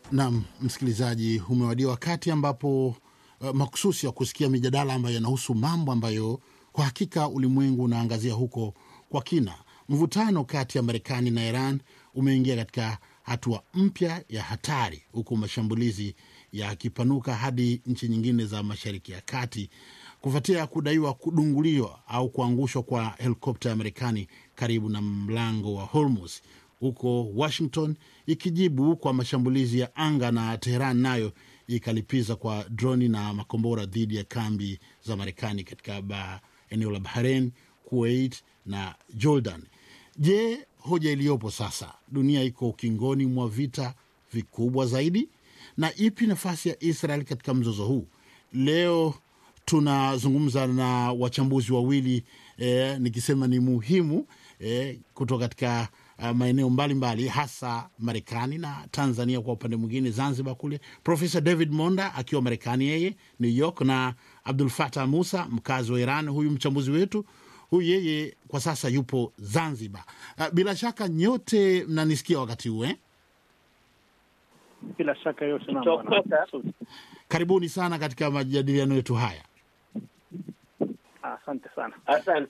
Naam, msikilizaji, umewadia wakati ambapo uh, makususi ya kusikia mijadala ambayo yanahusu mambo ambayo kwa hakika ulimwengu unaangazia huko kwa kina. Mvutano kati ya Marekani na Iran umeingia katika hatua mpya ya hatari, huku mashambulizi yakipanuka hadi nchi nyingine za Mashariki ya Kati kufuatia kudaiwa kudunguliwa au kuangushwa kwa helikopta ya Marekani karibu na mlango wa Hormuz, huko Washington ikijibu kwa mashambulizi ya anga na Teheran nayo ikalipiza kwa droni na makombora dhidi ya kambi za Marekani katika ba, eneo la Bahrain, Kuwait na Jordan. Je, hoja iliyopo sasa, dunia iko ukingoni mwa vita vikubwa zaidi, na ipi nafasi ya Israel katika mzozo huu? Leo tunazungumza na wachambuzi wawili eh, nikisema ni muhimu eh, kutoka katika uh, maeneo mbalimbali hasa Marekani na Tanzania kwa upande mwingine Zanzibar kule, Profesa David Monda akiwa Marekani yeye New York, na Abdul Fatah Musa mkazi wa Iran, huyu mchambuzi wetu huyu yeye kwa sasa yupo Zanzibar. Uh, bila shaka nyote mnanisikia wakati huu eh? Bila shaka yote naam, bwana. Kutoka. Karibuni sana katika majadiliano yetu haya. Asante sana. Asante.